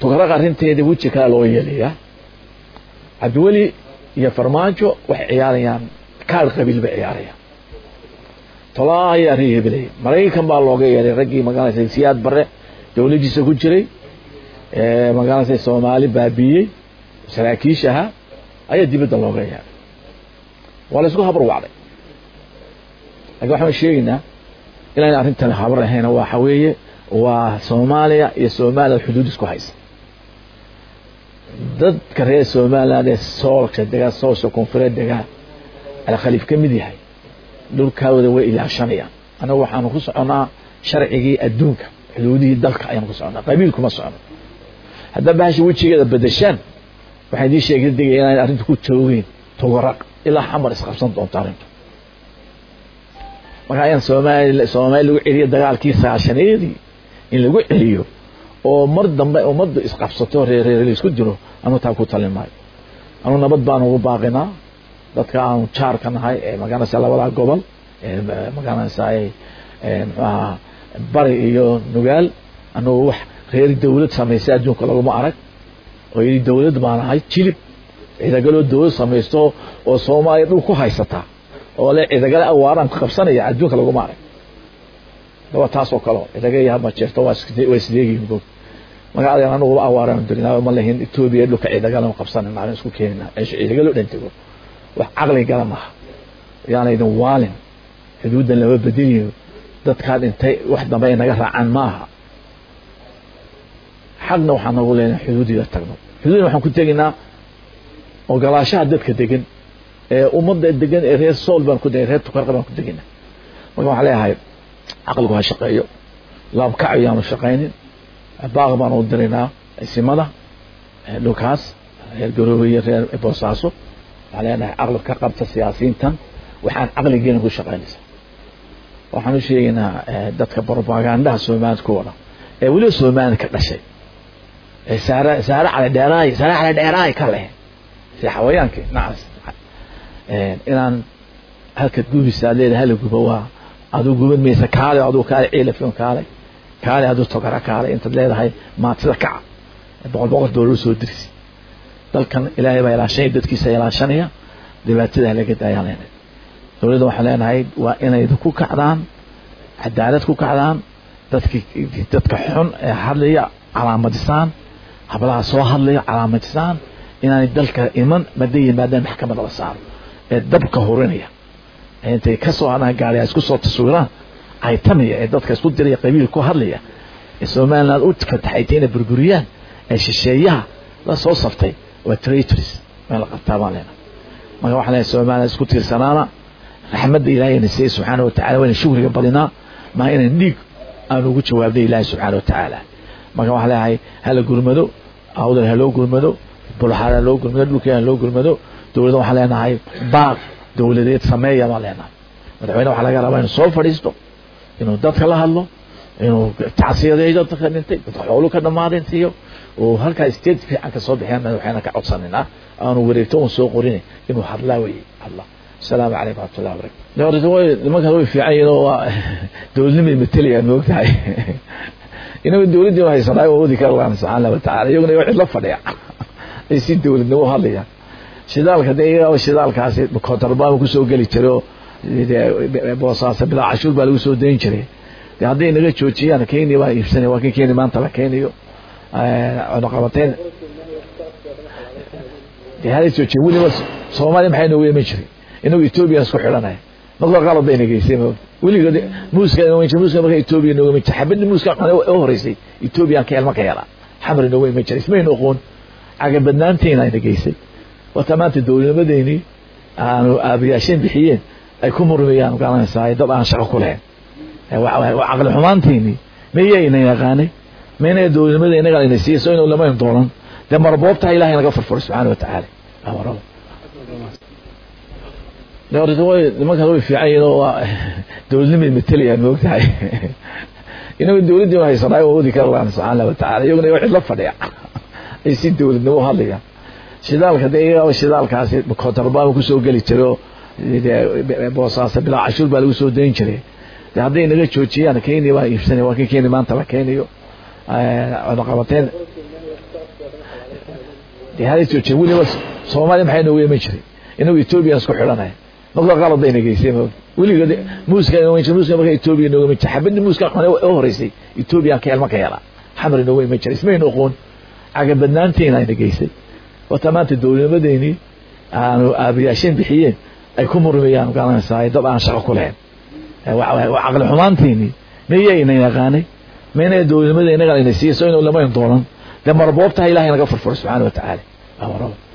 tukaraq arrinteeda weji kale loo yeelayaa cabdiweli iyo farmaajo waxay ciyaarayaan kaad qabiil bay ciyaarayaan tolaa ayaa arrin hebelay maraykan baa looga yeeray raggii magaalasa siyaad bare dowladdiisa ku jiray magaalasa soomaali baabiiyey saraakiish ahaa ayaa dibadda looga yeeray waa la isku habar wacday lakin waxaan sheegaynaa inaan arrintan habar ahayn waxa weeye waa soomaaliya iyo somalilan xuduud isku haysa dadka reer somaliland ee soolka degaa soolka koonfureed degaa alkhaliif ka mid yahay dhulkaawada way ilaashanayaan annagu waxaanu ku soconnaa sharcigii adduunka xuduudihii dalka ayaanu ku soconnaa qabiil kuma socono haddaa bahasha wejigeeda bedeshaan waxaan idiin sheegay degaya inaan arrintu ku joogeyn tugaraq ilaa xamar isqabsan doonto arrintu marka ayaan soomaali soomaali lagu celiyo dagaalkii sagaashaneedii in lagu celiyo oo mar dambe ummaddu isqabsato reereer laisku diro anuu taa ku talin maayo anuu nabad baan ugu baaqinaa dadka aanu jaarka nahay ee magaranaysa labadaa gobol ee magaranaysa muxuu ahaa bari iyo nugaal anugu wax reer dawlad samaysa adduunka laguma arag oo yidhi dawlad baan ahay jilib ciidagaloo dawlad samaysto oo soomaaliya dhul ku haysataa oo le ciidagale awaaraan ku qabsanaya adduunka laguma arag daba taas oo kaleo cidaga iyo hama jeerto waa isleegihin boog magacadeen anuguba awaaraan dirinaa ma lahin etoobiya dhulka ciidagalan qabsanayna aan isku keenina eesha ciidagalo dhan tego wax caqli gala maaha yaana idin waalin xuduuddan lama bedeliyo dadkaa dhintay wax dambe ay naga raacaan maaha xaqna waxaan nagu leenahay xuduudida tagno xuduudna waxaan ku tegaynaa ogolaashaha dadka degan ee ummadda degan ee reer sool baan ku degay reer tukarqa baan ku degaynaa marka waxaan leeyahay caqligu ha shaqeeyo laabkac ayaanu shaqaynin baaq baan u diraynaa simada dhulkaas reer garoobe iyo reer boosaaso waxaan leenahay caqli ka qabta siyaasiyiintan waxaan caqligeena ku shaqaynaysa waxaan u sheegaynaa dadka propagandaha soomaalida ku wada ee weliba soomaalida ka dhashay ee saare saare cali dheeraay saare cali dheeraay ka leh si xawayaankii nacas inaan halka gubisa leeda hala guba waa aduu guban maysa kaale aduu kaale ciilafin kaale kaale aduu togara kaale intaad leedahay maatida kaca boqol boqol doolar soo dirsi dalkan ilaahay baa ilaashanaya dadkiisa ilaashanaya dhibaatada laga daayaan leenahay dowladda waxaan leenahay waa inay ku kacdaan cadaalad ku kacdaan dadki dadka xun ee hadlaya calaamadisaan hablaha soo hadlaya calaamadisaan inaanay dalka iman maday yimaadaan maxkamadda la saaro ee dabka hurinaya intay kasoo hadaan gaariya isku soo taswiiraan aytamaya ee dadka isku diraya qabiil ku hadlaya ee somaliland u fataxaytay inay burburiyaan ee shisheeyaha la soo saftay waa traitors meel la qabtaa baan leenahay marka waxaan leenahay somaliland isku tiirsanaana raxmadda ilaahay na siiyey subxaana watacala wayna shukriga badinaa maa inaan dhiig aan ugu jawaabnay ilaahay subxaana watacaala marka waxaan leeyahay hala gurmado awdal ha loo gurmado bulxaar ha loo gurmado dhulkeen ha loo gurmado dowladda waxaan leenahay baaq dowladeed sameeya baan leenahay madaxweyne waxaa laga rabaa inuu soo fadhiisto inuu dadka la hadlo inuu tacsiyadeeyo dadka dhintay dadka xoolu ka dhammaadeen siiyo oo halkaa state fiican ka soo bixiyaan madaxweyne ka codsanayna aanu wareegto un soo qorin inuu hadlaa weye hadla السلام عليكم ورحمة الله وبركاته nimanka way fiican yihiin oo waa dowladnimay matalayaan moogtahay inagu dowladdii haysanaa waa wadi kara laan subxaana watacaala iyaguna waa cidla fadhiya ay si dowladnimo hadlayaan shidaalka de iyagaa shidaalkaasi kontrabaan kusoo geli jiray oo boosaasa bilaa cashuur baa lagu soo dayn jiray de hadday naga joojiyaan kenya baa iibsanaya waa kii kenya maanta la keenayo cunaqabateyn de hala joojiya weliba soomaaliya maxay noogu iman jiray inagu etoobiya isku xidhanaya marka qalad bayna geysay weligood muuska muuska marka etoobiya nooga iman jiray xabadii muuska u horeysay etoobiyaan ka helma ka helaa xamar nooga iman jiray ismaynu oqoon cagabadnaanteena ayna geysay wata maanta dowladnimadeynii aanu aabayaasheen bixiyeen ay ku murmayaan garanaysaa dad aan shaqo ku lahayn caqli xumaanteynii mayayna yaqaanay mayna dowladnimada inaga ayna siiyey soo inuu lamayn doonan dee marboobtaha ilahay naga furfuray subxaana watacaala amarada nimankaas way fiican yihiin oo waa dowladnimay matalayaan moogtahay inagu dowladdii haysanaa waa wadi kara laan subxaana watacaala iyaguna waa cidla fadhiya ay si dowladnimo u hadlayaan shidaalka de iyagaa shidaalkaasi kontrabaan kusoo geli jiray oo boosaasa bilaa cashuur baa lagu soo dayn jiray de hadday naga joojiyaan kenya baa iibsanaya waa kii kenya maanta la keenayo cunaqabateyn hala joojiya weliba soomaaliya maxay noogu iman jiray inagu ethoobiyan isku xidhanaya marka qalad ayna geysay weligood muuska muuska marka etoobiya nooga iman jiray xabadii muuska xune u horeysay ethoobiyan ka elma ka yala xamar nooga iman jiray ismaynu oqoon cagabadnaantiina ayna geysay wata maanta dowladnimadeeni aanu aabayaasheen bixiyeen ay ku murmayaan garanaysaa dad aan shaqo ku lahayn caqli xumaantiini miyayna yaqaanay mayna dowladnimada inaga ina siiso inuu lamayn doonan dee marboobtaha ilahay naga furfuro subxaana wa tacaala